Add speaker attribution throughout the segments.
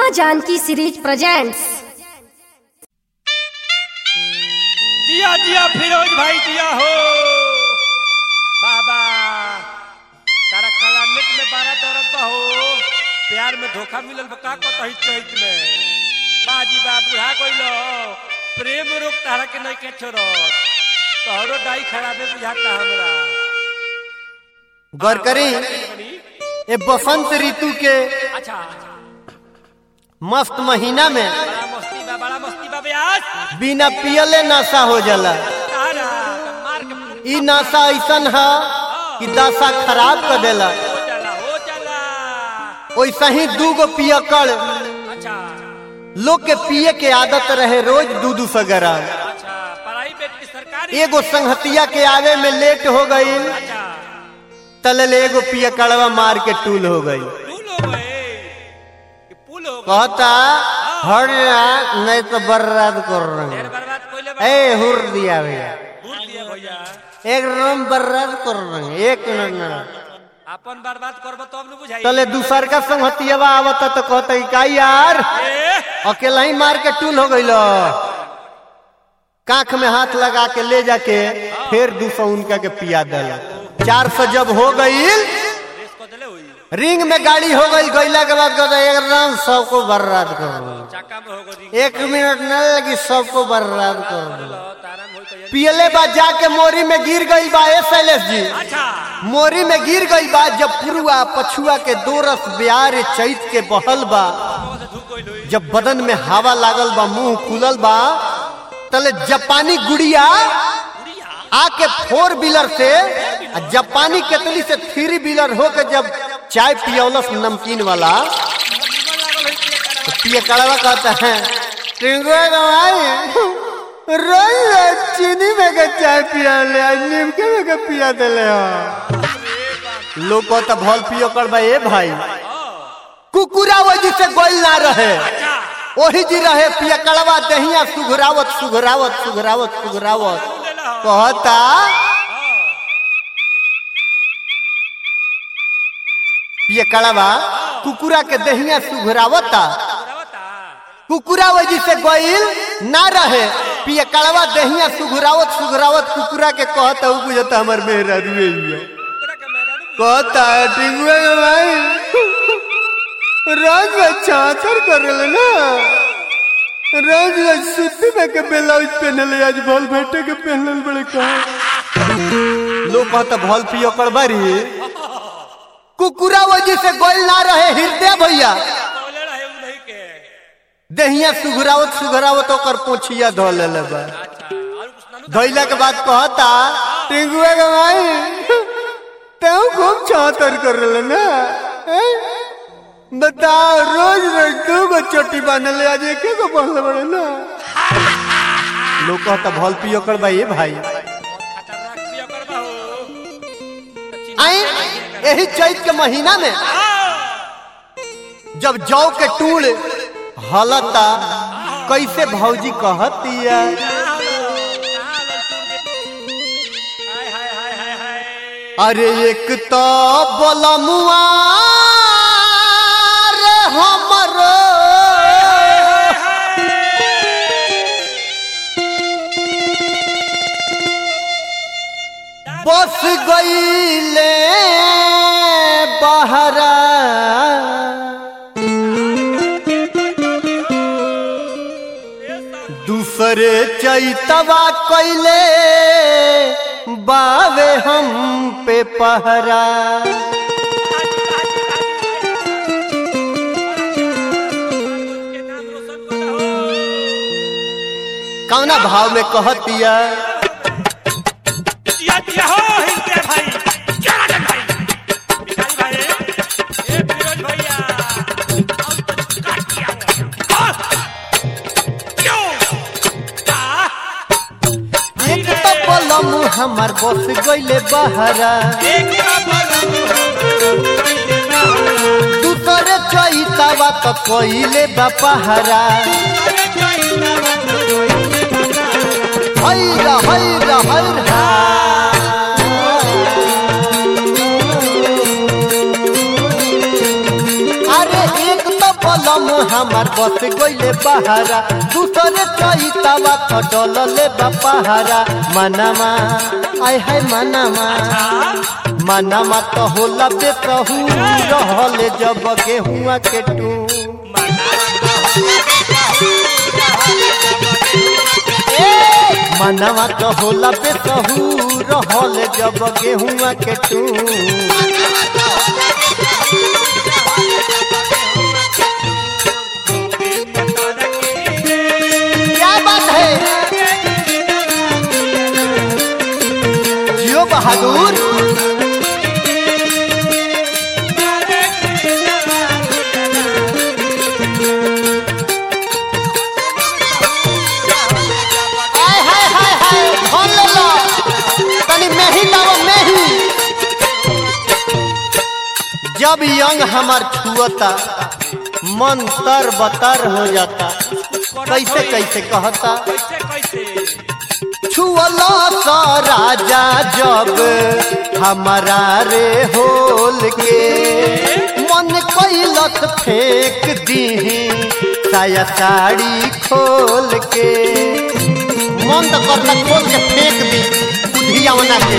Speaker 1: माँ Janaki series presents
Speaker 2: जिया जिया फिरोज भाई जिया हो बाबा तारा कलानेट में बारह दौरत बा हो प्यार में धोखा मिलल बा का कतही चैत में बाजी बा बुढ़ा गइलो प्रेम रोग तारा के नहीं के छोड़त तोहरो डाई खराबे बुझाता हमरा
Speaker 3: गौर करी ये बसंत ऋतु के
Speaker 2: अच्छा
Speaker 3: मस्त महीना में
Speaker 2: बड़ा मस्ती बा बड़ा मस्ती बा ब्यास
Speaker 3: बिना पियले नशा हो जाला
Speaker 2: तारा मार के
Speaker 3: ई नशा ऐसन है कि दशा खराब कर देला
Speaker 2: हो जाला हो जाला
Speaker 3: वैसा ही दूगो पियकड़
Speaker 2: अच्छा
Speaker 3: लोग के पिए के आदत रहे रोज दू दू सौ ग्राम
Speaker 2: अच्छा प्राइवेट की सरकारी
Speaker 3: एगो संहतिया के आवे में लेट हो गई
Speaker 2: अच्छा
Speaker 3: तलल एगो पियकड़वा मार के टूल हो गई
Speaker 2: पुल हो गए कि पुल हो गए
Speaker 3: कहता हर नहीं तो बर्बाद कर रहे
Speaker 2: ढेर बर्बाद कोइले बा
Speaker 3: ए हुर दिया भैया
Speaker 2: भूल दिया भैया
Speaker 3: एकदम बर्बाद कर रहे एक मिनट ना
Speaker 2: अपन बर्बाद करबो तब न बुझाई
Speaker 3: तले दूसर का संहतिया आवता तो कहता का यार
Speaker 2: ए
Speaker 3: अकेला ही मार के टूल हो गई काख में हाथ लगा के ले जाके फिर दू सौ उनका के पिया दिला चार सौ जब हो गई
Speaker 2: रेस को देले होई
Speaker 3: रिंग में गाड़ी हो गई गईला के बाद कहता एकदम सबको बर्बाद कर दो
Speaker 2: चाका में हो गई
Speaker 3: एक मिनट न लगी सबको बर्बाद कर दो
Speaker 2: तारा में होई तो ये
Speaker 3: पियले बा जाके मोरी में गिर गई बा ए शैलेश जी
Speaker 2: अच्छा
Speaker 3: मोरी में गिर गई बा जब पुरुआ पछुआ के दो रस ब्यार चैत के बहल बा
Speaker 2: वो से धूप कोइल होई
Speaker 3: जब बदन में हवा लागल बा मुंह खुलल बा तले जापानी गुड़िया
Speaker 2: गुड़िया
Speaker 3: आके फोर व्हीलर से आ जापानी केतली से थ्री व्हीलर होके जब चाय पियौलस नमकीन वाला
Speaker 2: निमन लागल होई के
Speaker 3: तो पिए कड़वा कहता है टिंगुआ गवाई रोज चीनी में के चाय पिया ले आज नीमके में के पिया देले हो लोग कहता भल पियो करबा ए भाई कुकुरा वजह से गोल ना रहे
Speaker 2: अच्छा
Speaker 3: वही जी रहे पिया कड़वा दहिया सुघरावत सुघरावत सुघरावत सुघरावत
Speaker 2: लेला हो
Speaker 3: कहता पिया कड़वा कुकुरा के दहिया सुघरावता
Speaker 2: पुरावता
Speaker 3: कुकुरा वजह से गोइल ना रहे पिया कड़वा दहिया सुघरावत सुघरावत कुकुरा के कहता उ बुझता हमर मेहरा रुए हुआ
Speaker 2: पूरा के मेरा नु
Speaker 3: कहता टिंगुआ के भाई रोज में चातर करल ना रोज में सुती में के ब्लाउज पहनल आज भल भेटे के पहनल बड़े कहा लोग कहता भल पियो कर बारी कुकुरा वजह से गोल ना रहे हृदय भैया
Speaker 2: बोले रहे उ नहीं के
Speaker 3: दहिया सुघरावत सुघरावत ओकर पोछिया धो लेले बा
Speaker 2: अच्छा और कुछ ना नु
Speaker 3: धोइला के बाद कहता टिंगुआ के भाई तू खूब चातर कर रहे ना हैं? बताओ रोज रोज दू गो चोटी बांधले आज एक गो बांधले बड़े ना लोग कहता भल पियो कर भाई भाई
Speaker 2: खतरनाक पिया करबा हो तो चिन्ह
Speaker 3: आई यही चैत के महीना में जब जौ के टूल हलता कैसे भौजी कहतिया
Speaker 2: हाय हाय हाय हाय हाय
Speaker 3: अरे एक तो बलमुआ रे हमरो बस गईले बहरा दूसरे चैतवा कैले बावे हम पे पहरा कौना भाव में कहतिया
Speaker 2: दिया दिया हो हिंदे भाई क्या राजन भाई भिखारी भाई ए फिरोज भैया और तो काट दिया हाँ। क्यों का
Speaker 3: एक तो बलम हमर बस गईले बहरा
Speaker 2: एक बलम
Speaker 3: दूसरे चैतवा तो कैले बा पहरा हैरा हैरा हैरा अरे एक तो बलम हमार बस गइले बहारा दूसरे चैतावा खटल ले बपहारा मनमा आय हाय मनमा मनमा तो होला बेतहू रहल जब गेहुआ के टू मनवा तो होला बेतहू रहल जब गेहुआ के टू क्या बात है जियो बहादुर आय हाय हाय हाय धन ले लो तनी मेही लाओ मेही जब यंग हमार छुअता मन तर बतर हो जाता कैसे कैसे कहता
Speaker 2: कैसे कैसे
Speaker 3: छुअला सा राजा जब हमारा रे होल के मन कैलत फेंक दी साया साड़ी खोल के मन तो करता खोल के फेंक दी बुधिया बना के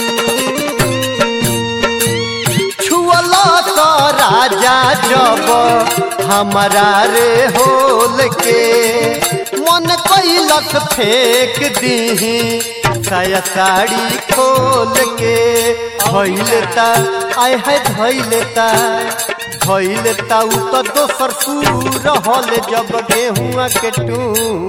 Speaker 3: छुअला सा राजा जब हमारा रे होल के मन कैलक फेंक दी साया साड़ी खोल के धैलेता आय है धैलेता धैलेता उ तो दोसर सू रहल जब गेहुआ के टू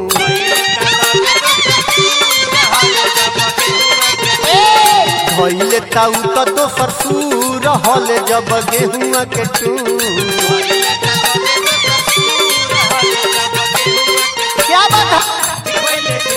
Speaker 3: धैले ताऊ तो दोसर सू रहल जब गेहुआ के टू क्या बात है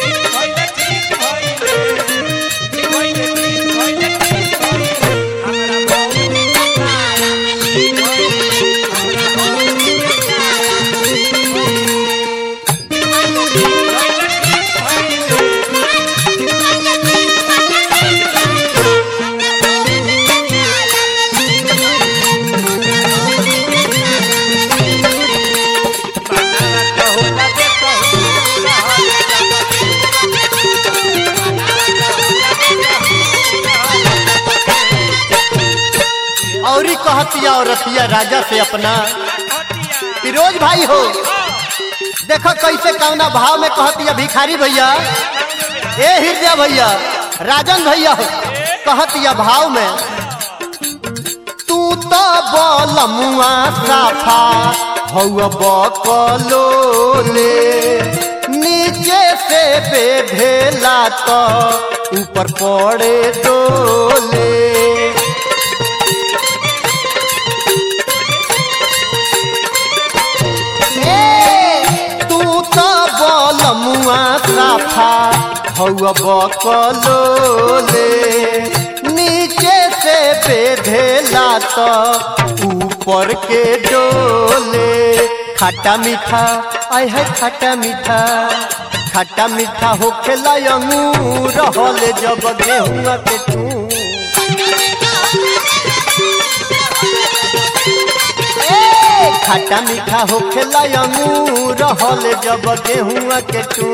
Speaker 3: औरी कहतिया और रतिया राजा से अपना फिरोज भाई हो देखो कैसे कौना भाव में कहतिया भिखारी भैया ए हृदय भैया राजन भैया हो कहतिया भाव में तू तो बलमुआ साफा हौआ बकलोले नीचे से बेधेला तो ऊपर पड़े डोले तू तो बलमुआ साफा हौआ बकलोले नीचे से बेधेला तो ऊपर के डोले खट्टा मीठा आय है खट्टा मीठा खट्टा मीठा होखेला अंगूर रहल जब गेहुआ के टू खट्टा मीठा होखेला अंगूर रहल जब गेहुआ के टू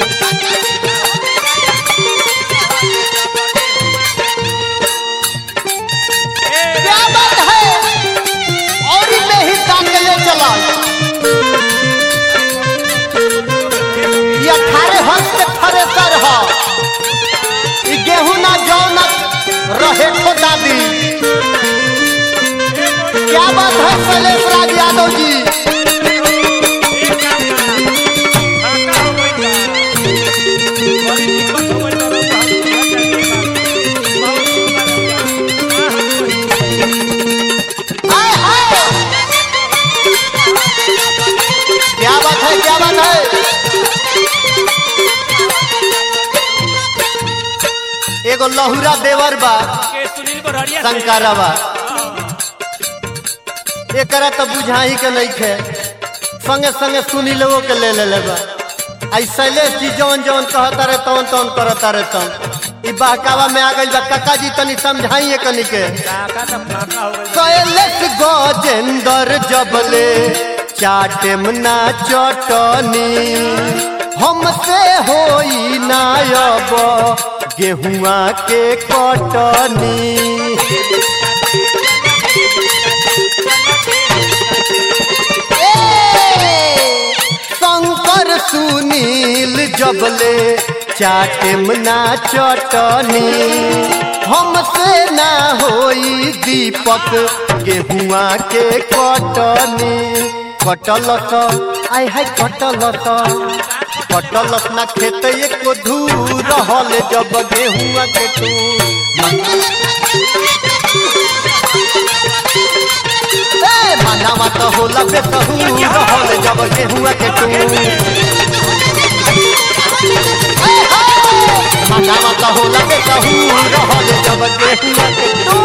Speaker 3: क्या बात है और में ही तान के ले चला ये अठारह हंस के थ्रेसर ह ई गेहूं ना जौ ना रहे ठो दादी क्या बात है शैलेश राज यादव जी हाय हाय क्या बात है क्या बात है एगो लहुरा देवर बा शंकरवा एकरा तो बुझाही के नहीं खे संगे संगे सुनी लोगों के ले ले लेबा आई शैलेश जी जौन जौन कहता रहे तौन तौन करता रहे तौन ई बहकावा में आ गई बा काका जी तनी समझाइए कनी के शैलेश गजेंद्र जबले चाटेम ना चटनी हमसे होई ना अब गेहुआ के कटनी ए, शंकर सुनील जबले चाटेम ना चटनी हमसे ना होई दीपक गेहुआ के कटनी कटलस आय हाय कटलस कटलस ना खेत एको धूर रहल जब गेहुआ के तू ए मानावा तो होला बेसहू रहल जब गेहुआ के तू मानावा तो होला बेसहू रहल जब गेहुआ के तू